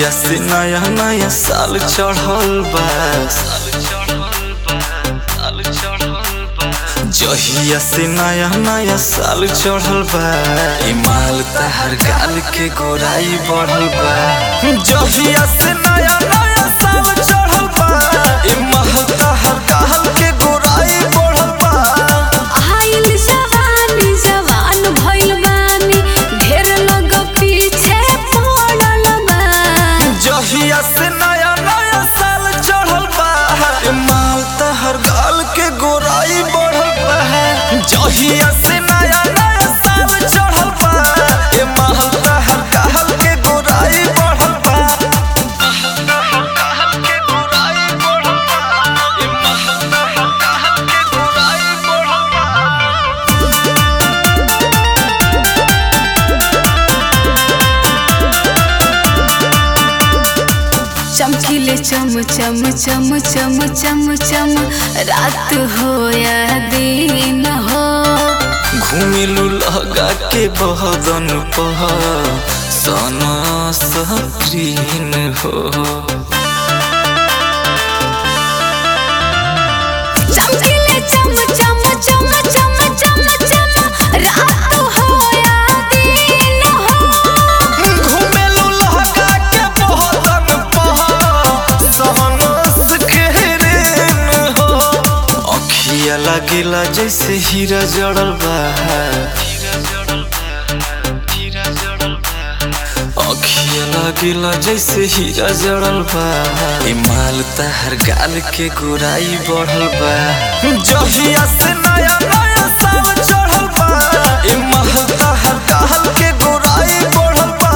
जहिया से नया नया साल चढ़ल बा जहिया से नया नया साल चढ़ल बा ई माल तहर गाल के गोराई बढ़ल बा जहिया से नया नया साल चढ़ल बा ई माल तहर गाल के गोराई बढ़ल बा आइल जवानी जवान भइल बानी ढेर लोग पीछे पड़ल बा जहिया से नया नया साल चढ़ल बा ए माल तहर गाल के गोराई बढ़ल बा जहिया से नया नया साल चढ़ल बा ए माल तहर गाल के गोराई बढ़ल बा गाल के गोराई बढ़ल बा ए माल तहर गाल के गोराई बढ़ल बा चमकीले चम चम चम चम चम चम रात हो या दिन हो घुमिलु लगा के बहदन पह सन सक्रीन हो चमकीले चम चम चम चम चम चम रात हो या दिन हो घुमिलु लगा के बहदन पह सन सक्रीन हो अखिया लागेला जैसे हीरा जड़ल बा अखिया लागेला जैसे हीरा जड़ल बा ए माल तहर गाल के गोराई बढ़ल बा जहिया से नया नया साल चढ़ल बा ए माल तहर गाल के गोराई बढ़ल बा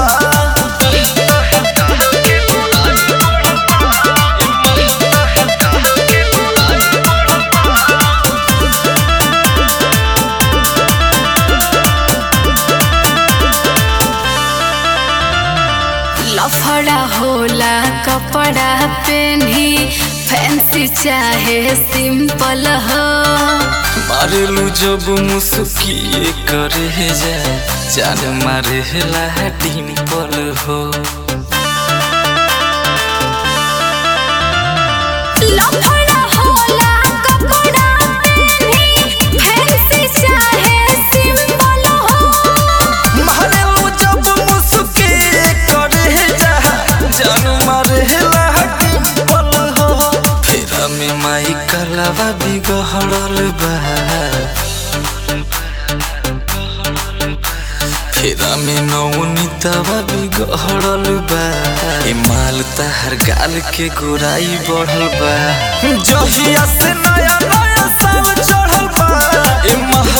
लफड़ा होला कपड़ा पेन्ही फैंसी चाहे सिंपल हो मारेलू जब मुस्किए करे जा जान मारे ला डिम्पल हो लफड़ा होला कपड़ा पेन्ही फैंसी चाहे सिंपल हो मारेलू जब मुस्किए करे जा जान मारे ला डिम्पल हो फेरा में माई कलावा बिगड़ल बा फेरा में नौनीतवा बिगड़ल बा ए माल तहर गाल के गोराई बढ़ल बा जहिया से नया नया साल चढ़ल बा ए माल